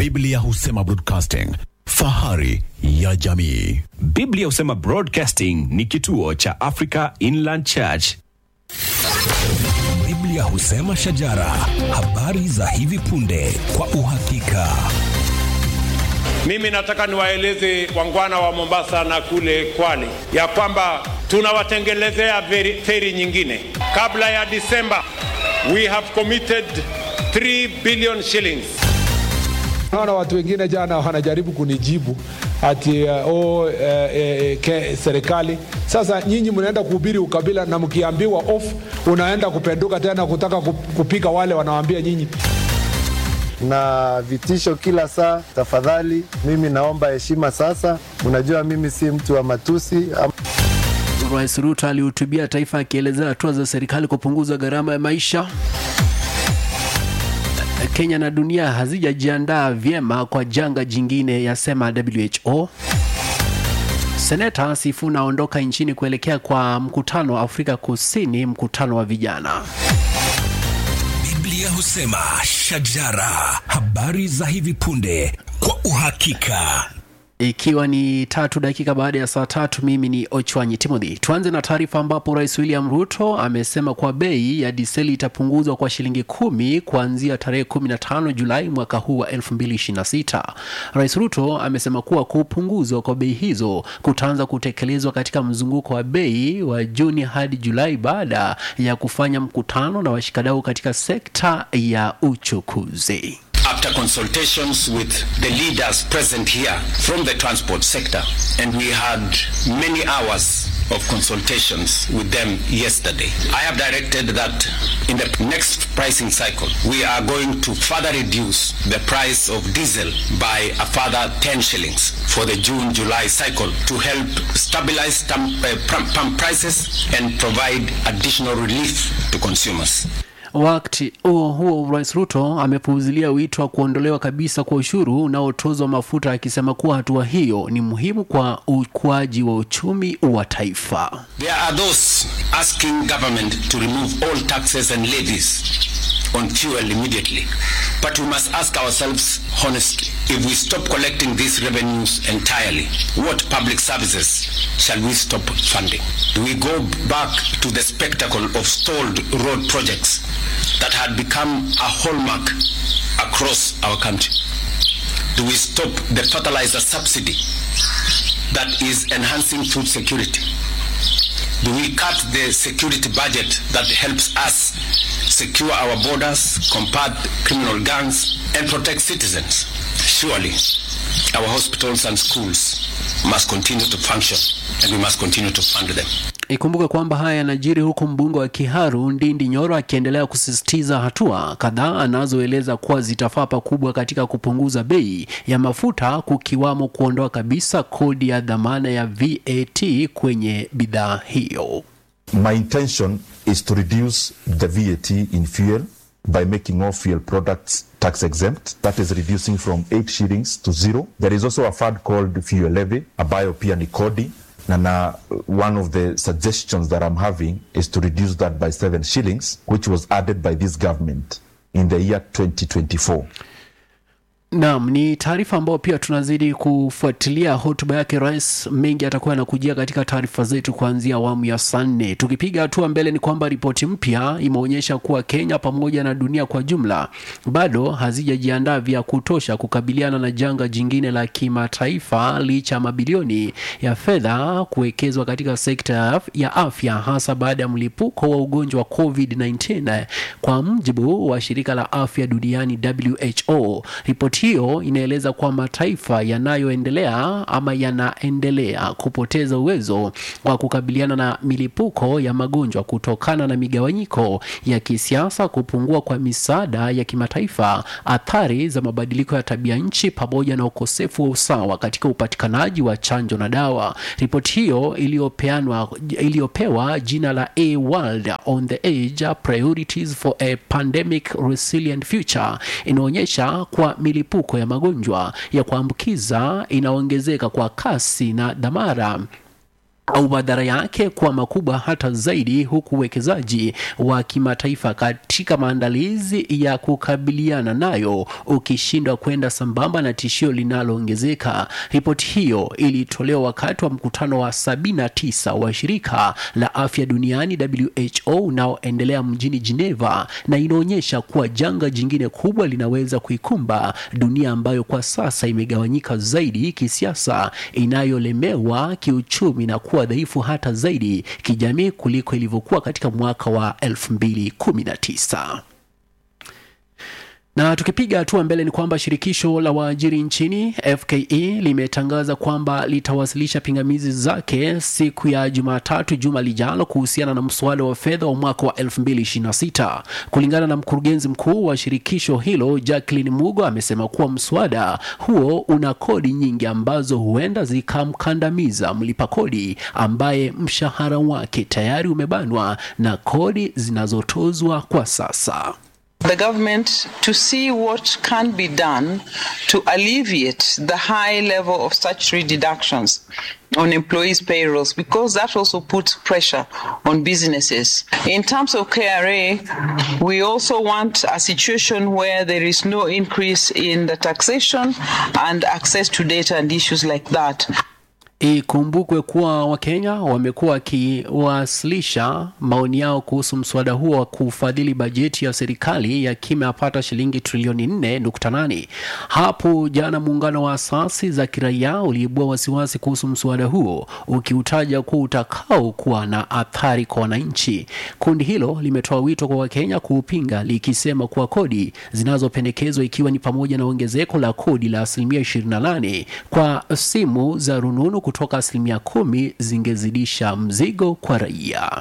Biblia husema broadcasting, fahari ya jamii. Biblia husema Broadcasting ni kituo cha Africa Inland Church. Biblia husema shajara, habari za hivi punde kwa uhakika. Mimi nataka niwaeleze wangwana wa Mombasa na kule Kwale ya kwamba tunawatengelezea feri, feri nyingine kabla ya Disemba. We have committed 3 billion shillings. Naona watu wengine jana wanajaribu kunijibu ati uh, oh, uh, uh, ke, serikali sasa. Nyinyi mnaenda kuhubiri ukabila na mkiambiwa off, unaenda kupenduka tena kutaka kup- kupiga wale wanawambia nyinyi na vitisho kila saa. Tafadhali, mimi naomba heshima sasa. Unajua mimi si mtu wa matusi am- Rais Ruto alihutubia taifa akielezea hatua za serikali kupunguza gharama ya maisha. Kenya na dunia hazijajiandaa vyema kwa janga jingine, yasema WHO. Seneta Sifuna aondoka nchini kuelekea kwa mkutano wa Afrika Kusini, mkutano wa vijana. Biblia husema shajara, habari za hivi punde kwa uhakika. Ikiwa ni tatu dakika baada ya saa tatu, mimi ni Ochwanyi Timothy. Tuanze na taarifa ambapo Rais William Ruto amesema kuwa bei ya diseli itapunguzwa kwa shilingi kumi kuanzia tarehe 15 Julai mwaka huu wa 2026. Rais Ruto amesema kuwa kupunguzwa kwa bei hizo kutaanza kutekelezwa katika mzunguko wa bei wa Juni hadi Julai baada ya kufanya mkutano na washikadau katika sekta ya uchukuzi. after consultations with the leaders present here from the transport sector, and we had many hours of consultations with them yesterday. I have directed that in the next pricing cycle, we are going to further reduce the price of diesel by a further 10 shillings for the June-July cycle to help stabilize stamp, uh, pump pump prices and provide additional relief to consumers. Wakati huo huo, Rais Ruto amepuuzilia wito wa kuondolewa kabisa kwa ushuru unaotozwa mafuta, akisema kuwa hatua hiyo ni muhimu kwa ukuaji wa uchumi wa taifa. There are those asking government to remove all taxes and levies on fuel immediately. But we must ask ourselves honestly, if we stop collecting these revenues entirely, what public services shall we stop funding? Do we go back to the spectacle of stalled road projects that had become a hallmark across our country? Do we stop the fertilizer subsidy that is enhancing food security? Do we cut the security budget that helps us secure our borders, combat criminal gangs, and protect citizens? Surely, our hospitals and schools must continue to function, and we must continue to fund them. Ikumbuke kwamba haya yanajiri huku mbunge wa Kiharu Ndindi Nyoro akiendelea kusisitiza hatua kadhaa anazoeleza kuwa zitafaa pakubwa katika kupunguza bei ya mafuta, kukiwamo kuondoa kabisa kodi ya dhamana ya VAT kwenye bidhaa hiyo. My intention is to reduce the VAT in fuel by making all fuel products tax exempt. That is reducing from 8 shillings to zero. There is also a fund called fuel levy, ambayo pia ni kodi. Na na one of the suggestions that I'm having is to reduce that by 7 shillings, which was added by this government in the year 2024. Naam, ni taarifa ambayo pia tunazidi kufuatilia hotuba yake rais. Mengi atakuwa anakujia katika taarifa zetu kuanzia awamu ya saa nne. Tukipiga hatua mbele, ni kwamba ripoti mpya imeonyesha kuwa Kenya pamoja na dunia kwa jumla bado hazijajiandaa vya kutosha kukabiliana na janga jingine la kimataifa, licha ya mabilioni ya fedha kuwekezwa katika sekta ya af- ya afya, hasa baada ya mlipuko wa ugonjwa wa COVID-19, kwa mujibu wa shirika la afya duniani WHO. Ripoti hiyo inaeleza kuwa mataifa yanayoendelea ama yanaendelea kupoteza uwezo wa kukabiliana na milipuko ya magonjwa kutokana na migawanyiko ya kisiasa, kupungua kwa misaada ya kimataifa, athari za mabadiliko ya tabia nchi, pamoja na ukosefu wa usawa katika upatikanaji wa chanjo na dawa. Ripoti hiyo iliyopeanwa iliyopewa jina la A World on the Age Priorities for a Pandemic Resilient Future inaonyesha kuwa milipuko ya magonjwa ya kuambukiza inaongezeka kwa kasi na dhamara au madhara yake kuwa makubwa hata zaidi, huku uwekezaji wa kimataifa katika maandalizi ya kukabiliana nayo ukishindwa kwenda sambamba na tishio linaloongezeka. Ripoti hiyo ilitolewa wakati wa mkutano wa 79 wa shirika la afya duniani WHO unaoendelea mjini Geneva, na inaonyesha kuwa janga jingine kubwa linaweza kuikumba dunia ambayo kwa sasa imegawanyika zaidi kisiasa, inayolemewa kiuchumi na kuwa dhaifu hata zaidi kijamii kuliko ilivyokuwa katika mwaka wa 2019. Na tukipiga hatua mbele ni kwamba shirikisho la waajiri nchini FKE limetangaza kwamba litawasilisha pingamizi zake siku ya Jumatatu juma lijalo kuhusiana na mswada wa fedha wa mwaka wa 2026. Kulingana na mkurugenzi mkuu wa shirikisho hilo Jacqueline Mugo, amesema kuwa mswada huo una kodi nyingi ambazo huenda zikamkandamiza mlipa kodi ambaye mshahara wake tayari umebanwa na kodi zinazotozwa kwa sasa. the government to see what can be done to alleviate the high level of statutory deductions on employees' payrolls because that also puts pressure on businesses. In terms of KRA, we also want a situation where there is no increase in the taxation and access to data and issues like that. Ikumbukwe kuwa Wakenya wamekuwa wakiwasilisha maoni yao kuhusu mswada huo wa kufadhili bajeti ya serikali ya kimepata shilingi trilioni 4.8. Hapo jana muungano wa asasi za kiraia uliibua wasiwasi kuhusu mswada huo ukiutaja kuwa utakao kuwa na athari kwa wananchi. Kundi hilo limetoa wito kwa Wakenya kuupinga likisema kuwa kodi zinazopendekezwa ikiwa ni pamoja na ongezeko la kodi la asilimia 28 kwa simu za rununu kutoka asilimia kumi zingezidisha mzigo kwa raia.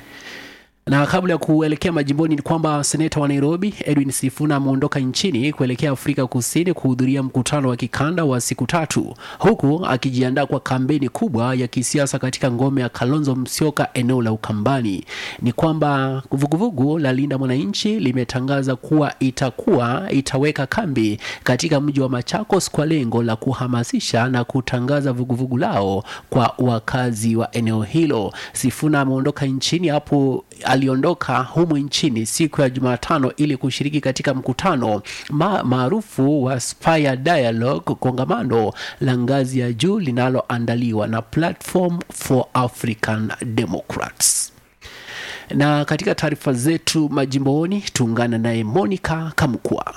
Na kabla ya kuelekea majimboni ni kwamba seneta wa Nairobi Edwin Sifuna ameondoka nchini kuelekea Afrika Kusini kuhudhuria mkutano wa kikanda wa siku tatu, huku akijiandaa kwa kampeni kubwa ya kisiasa katika ngome ya Kalonzo Musyoka eneo la Ukambani. Ni kwamba vuguvugu la Linda Mwananchi limetangaza kuwa itakuwa itaweka kambi katika mji wa Machakos kwa lengo la kuhamasisha na kutangaza vuguvugu lao kwa wakazi wa eneo hilo. Sifuna ameondoka nchini hapo aliondoka humu nchini siku ya Jumatano ili kushiriki katika mkutano ma maarufu wa Spire Dialogue, kongamano la ngazi ya juu linaloandaliwa na Platform for African Democrats. Na katika taarifa zetu majimboni, tuungana naye Monica Kamkwa.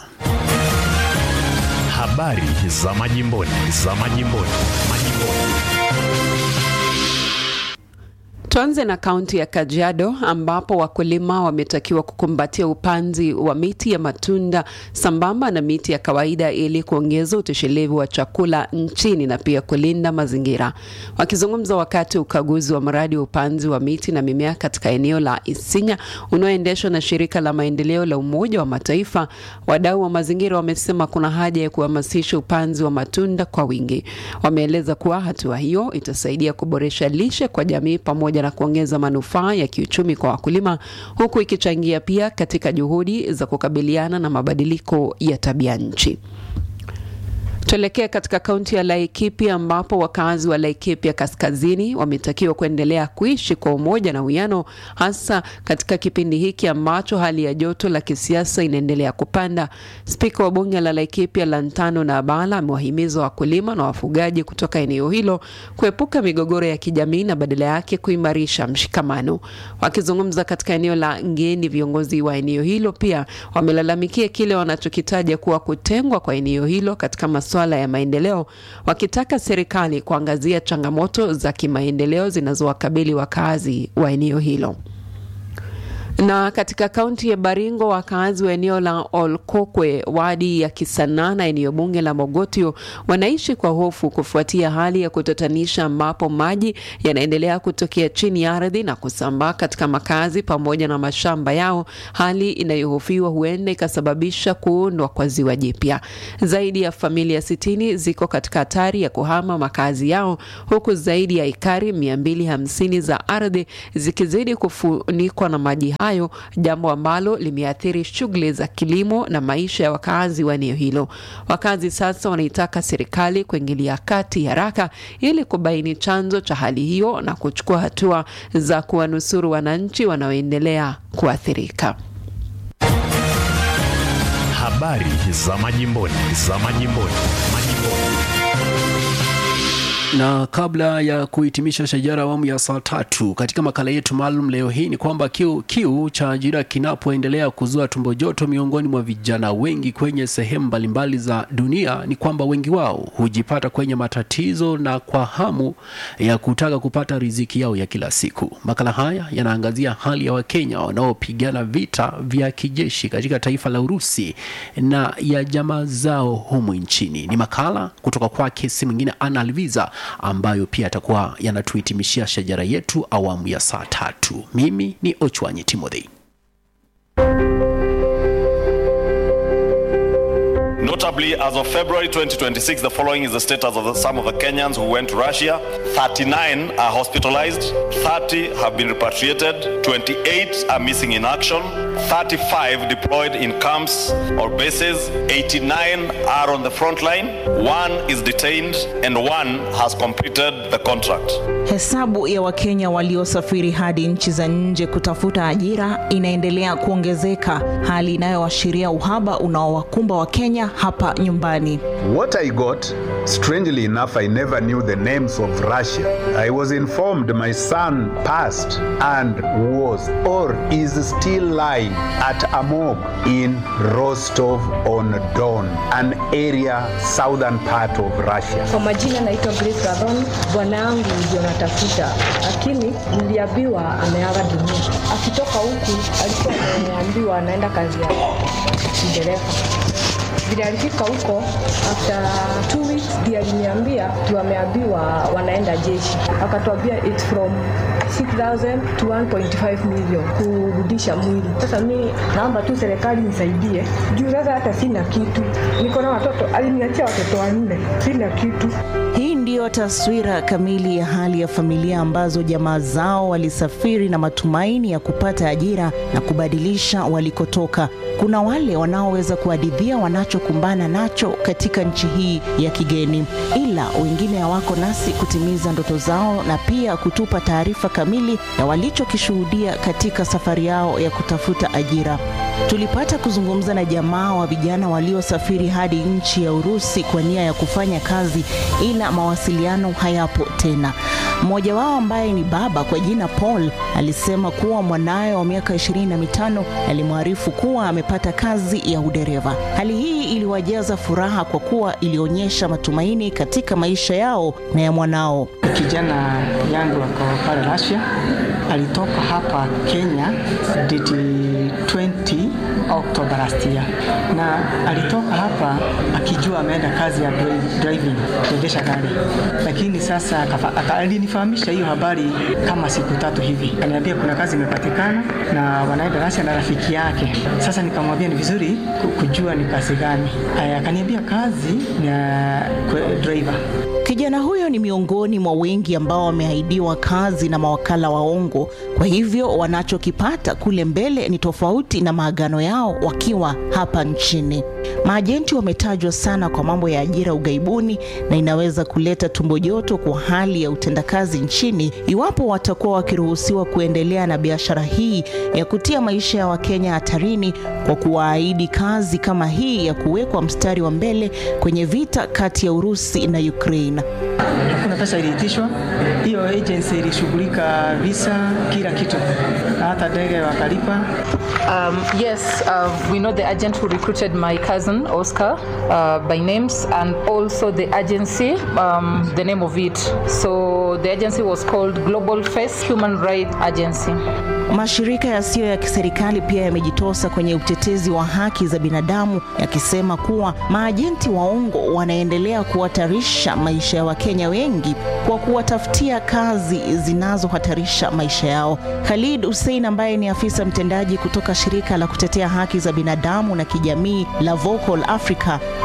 Habari za majimboni, za majimboni, majimboni. Tuanze na kaunti ya Kajiado ambapo wakulima wametakiwa kukumbatia upanzi wa miti ya matunda sambamba na miti ya kawaida ili kuongeza utoshelevu wa chakula nchini na pia kulinda mazingira. Wakizungumza wakati wa ukaguzi wa mradi wa upanzi wa miti na mimea katika eneo la Isinya unaoendeshwa na shirika la maendeleo la Umoja wa Mataifa, wadau wa mazingira wamesema kuna haja ya kuhamasisha upanzi wa matunda kwa wingi. Wameeleza kuwa hatua hiyo itasaidia kuboresha lishe kwa jamii pamoja na kuongeza manufaa ya kiuchumi kwa wakulima huku ikichangia pia katika juhudi za kukabiliana na mabadiliko ya tabia nchi. Tuelekee katika kaunti ya Laikipia ambapo wakazi wa Laikipia kaskazini wametakiwa kuendelea kuishi kwa umoja na uwiano, hasa katika kipindi hiki ambacho hali ya joto la kisiasa inaendelea kupanda. Spika wa bunge la Laikipia Lantano na Abala amewahimiza wakulima na wafugaji kutoka eneo hilo kuepuka migogoro ya kijamii na badala yake kuimarisha mshikamano. Wakizungumza katika eneo la Ngeni, viongozi wa eneo hilo pia wamelalamikia kile wanachokitaja kuwa kutengwa kwa eneo hilo katika masuala ya maendeleo, wakitaka serikali kuangazia changamoto za kimaendeleo zinazowakabili wakazi wa eneo hilo. Na katika kaunti ya Baringo, wakazi wa eneo la Olkokwe, wadi ya Kisanaa na eneo bunge la Mogotio wanaishi kwa hofu kufuatia hali ya kutatanisha ambapo maji yanaendelea kutokea chini ya ardhi na kusambaa katika makazi pamoja na mashamba yao, hali inayohofiwa huenda ikasababisha kuundwa kwa ziwa jipya. Zaidi ya familia sitini ziko katika hatari ya kuhama makazi yao, huku zaidi ya ekari 250 za ardhi zikizidi kufunikwa na maji hayo, jambo ambalo limeathiri shughuli za kilimo na maisha ya wakazi wa eneo hilo. Wakazi sasa wanaitaka serikali kuingilia kati haraka ili kubaini chanzo cha hali hiyo na kuchukua hatua za kuwanusuru wananchi wanaoendelea kuathirika. Habari za majimboni, za majimboni, majimboni. Na kabla ya kuhitimisha shajara awamu ya saa tatu katika makala yetu maalum leo hii ni kwamba kiu, kiu cha ajira kinapoendelea kuzua tumbo joto miongoni mwa vijana wengi kwenye sehemu mbalimbali za dunia, ni kwamba wengi wao hujipata kwenye matatizo na kwa hamu ya kutaka kupata riziki yao ya kila siku. Makala haya yanaangazia hali ya Wakenya wanaopigana vita vya kijeshi katika taifa la Urusi na ya jamaa zao humu nchini. Ni makala kutoka kwake si mwingine Ana Alviza ambayo pia atakuwa yanatuhitimishia shajara yetu awamu ya saa tatu. Mimi ni Ochwanyi Timothy. Notably, as of February 2026, the following is the status of the, some of the Kenyans who went to Russia. 39 are hospitalized, 30 have been repatriated, 28 are missing in action, 35 deployed in camps or bases, 89 are on the front line, one is detained, and one has completed the contract. Hesabu ya Wakenya waliosafiri hadi nchi za nje kutafuta ajira inaendelea kuongezeka, hali inayoashiria uhaba unaowakumba Wakenya hapa nyumbani. What I got, strangely enough, I never knew the names of Russia. I was informed my son passed and was or is still lying at a morgue in Rostov on Don, an area southern part of Russia. Kwa majina naitwa Grace Gadhon. Bwana yangu ndio natafuta, lakini niliambiwa ameaga dunia. Akitoka huku alikuwa ameambiwa anaenda kazi ya dereva vile alifika huko after two weeks ndiye aliniambia tu ameambiwa wanaenda jeshi akatuambia it's from 6000 to 1.5 million kurudisha mwili sasa mi naomba tu serikali nisaidie juu sasa hata sina kitu niko na watoto aliniachia watoto wanne sina kitu Hii ndiyo taswira kamili ya hali ya familia ambazo jamaa zao walisafiri na matumaini ya kupata ajira na kubadilisha walikotoka. Kuna wale wanaoweza kuhadithia wanachokumbana nacho katika nchi hii ya kigeni, ila wengine hawako nasi kutimiza ndoto zao na pia kutupa taarifa kamili ya walichokishuhudia katika safari yao ya kutafuta ajira. Tulipata kuzungumza na jamaa wa vijana waliosafiri hadi nchi ya Urusi kwa nia ya kufanya kazi, ila mawasiliano hayapo tena. Mmoja wao ambaye ni baba kwa jina Paul alisema kuwa mwanawe wa miaka ishirini na mitano alimwarifu kuwa amepata kazi ya udereva. Hali hii iliwajaza furaha kwa kuwa ilionyesha matumaini katika maisha yao na ya mwanao. Kijana yangu ako pale Russia, alitoka hapa Kenya date 20 October last year, na alitoka hapa akijua ameenda kazi ya dri- driving, kuendesha gari, lakini sasa akafa- aka- alinifahamisha hiyo habari kama siku tatu hivi, akaniambia kuna kazi imepatikana na wanaenda Russia na rafiki yake. Sasa nikamwambia ni vizuri ku- kujua ni kazi gani. Aya, Akaniambia kazi ni ya kwe- driver. Kijana huyo ni miongoni mwa wengi ambao wameahidiwa kazi na mawakala waongo. Kwa hivyo wanachokipata kule mbele ni tofauti na maagano yao wakiwa hapa nchini. Maajenti wametajwa sana kwa mambo ya ajira ughaibuni, na inaweza kuleta tumbo joto kwa hali ya utendakazi nchini iwapo watakuwa wakiruhusiwa kuendelea na biashara hii ya kutia maisha ya Wakenya hatarini kwa kuwaahidi kazi kama hii ya kuwekwa mstari wa mbele kwenye vita kati ya Urusi na Ukraine. Hakuna pesa iliitishwa, hiyo agency ilishughulika visa, kila kitu, hata ndege wakalipa. Um, yes, uh, we know the agent who recruited my cousin Oscar uh, by names and also the agency, um, the name of it. So the agency was called Global Face Human Rights Agency. Mashirika yasiyo ya kiserikali pia yamejitosa kwenye utetezi wa haki za binadamu yakisema kuwa maajenti waongo wanaendelea kuhatarisha maisha ya Wakenya wengi kwa kuwatafutia kazi zinazohatarisha maisha yao. Khalid Hussein ambaye ni afisa mtendaji kutoka shirika la kutetea haki za binadamu na kijamii la Vocal Africa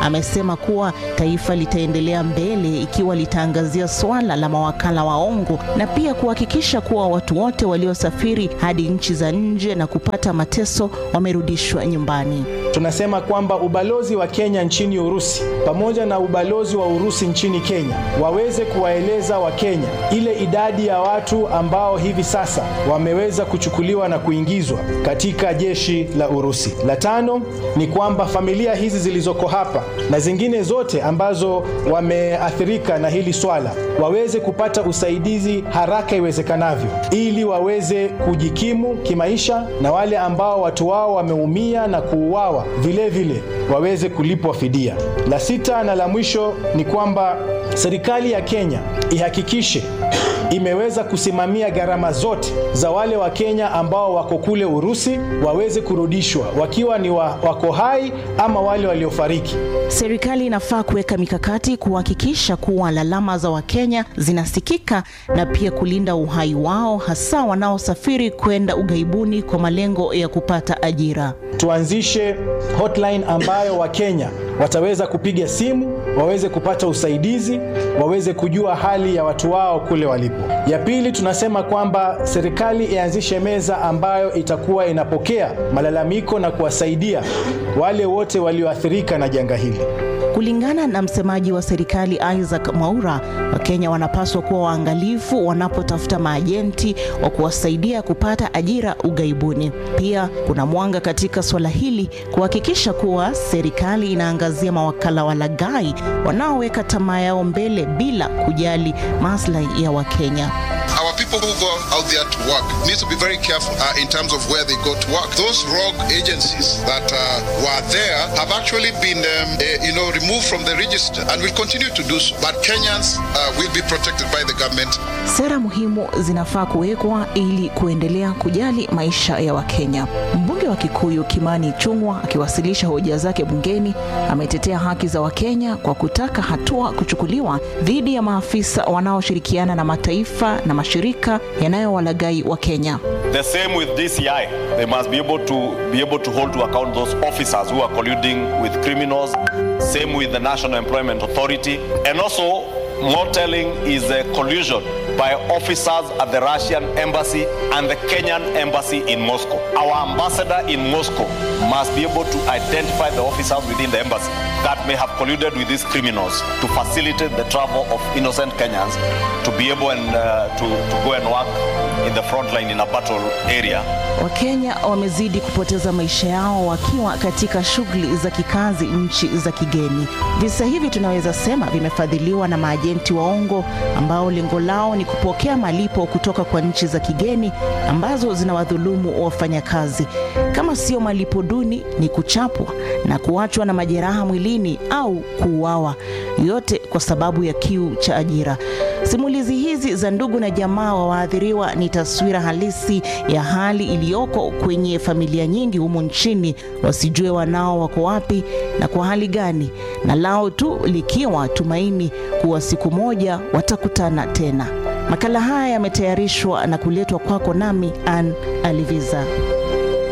amesema kuwa taifa litaendelea mbele ikiwa litaangazia swala la mawakala waongo na pia kuhakikisha kuwa watu wote waliosafiri hadi nchi za nje na kupata mateso wamerudishwa nyumbani. Tunasema kwamba ubalozi wa Kenya nchini Urusi pamoja na ubalozi wa Urusi nchini Kenya waweze kuwaeleza Wakenya ile idadi ya watu ambao hivi sasa wameweza kuchukuliwa na kuingizwa katika jeshi la Urusi. La tano ni kwamba familia hizi zilizoko hapa na zingine zote ambazo wameathirika na hili swala waweze kupata usaidizi haraka iwezekanavyo, ili waweze kujikimu kimaisha, na wale ambao watu wao wameumia na kuuawa vile vile waweze kulipwa fidia. La sita na la mwisho ni kwamba serikali ya Kenya ihakikishe imeweza kusimamia gharama zote za wale wa Kenya ambao wako kule Urusi waweze kurudishwa wakiwa ni wa, wako hai ama wale waliofariki. Serikali inafaa kuweka mikakati kuhakikisha kuwa lalama za Wakenya zinasikika na pia kulinda uhai wao, hasa wanaosafiri kwenda ughaibuni kwa malengo ya kupata ajira. Tuanzishe hotline ambayo Wakenya wataweza kupiga simu, waweze kupata usaidizi, waweze kujua hali ya watu wao kule walipo. Ya pili, tunasema kwamba serikali ianzishe meza ambayo itakuwa inapokea malalamiko na kuwasaidia wale wote walioathirika na janga hili. Kulingana na msemaji wa serikali Isaac Mwaura, Wakenya wanapaswa kuwa waangalifu wanapotafuta maajenti wa kuwasaidia kupata ajira ughaibuni. Pia kuna mwanga katika swala hili kuhakikisha kuwa serikali inaangazia mawakala walaghai wanaoweka tamaa yao mbele bila kujali maslahi ya Wakenya. Our people who go out there to work need to be very careful uh, in terms of where they go to work. Those rogue agencies that uh, were there have actually been, um, uh, you know, removed from the register and will continue to do so. But Kenyans uh, will be protected by the government. Sera muhimu zinafaa kuwekwa ili kuendelea kujali maisha ya Wakenya. Mbunge wa Kikuyu Kimani Ichung'wah akiwasilisha hoja zake bungeni ametetea haki za Wakenya kwa kutaka hatua kuchukuliwa dhidi ya maafisa wanaoshirikiana na mataifa na mashirika yanayowalaghai wa Kenya. The same with DCI. They must be able to be able to hold to account those officers who are colluding with criminals. Same with the National Employment Authority. And also, more telling is the collusion by officers at the Russian embassy and the Kenyan embassy in Moscow. Our ambassador in Moscow must be able to identify the officers within the embassy that may have colluded with these criminals to facilitate the travel of innocent Kenyans to be able and, uh, to, to go and work in the front line in a battle area. Wakenya wamezidi kupoteza maisha yao wakiwa katika shughuli za kikazi nchi za kigeni. Visa hivi tunaweza sema vimefadhiliwa na maajenti waongo ambao lengo lao ni kupokea malipo kutoka kwa nchi za kigeni ambazo zinawadhulumu wafanyakazi. Kama sio malipo duni, ni kuchapwa na kuachwa na majeraha mwilini au kuuawa, yote kwa sababu ya kiu cha ajira. Simulizi hizi za ndugu na jamaa wa waathiriwa ni taswira halisi ya hali iliyoko kwenye familia nyingi humu nchini, wasijue wanao wako wapi na kwa hali gani, na lao tu likiwa tumaini kuwa siku moja watakutana tena. Makala haya yametayarishwa na kuletwa kwako nami Ann Aliviza.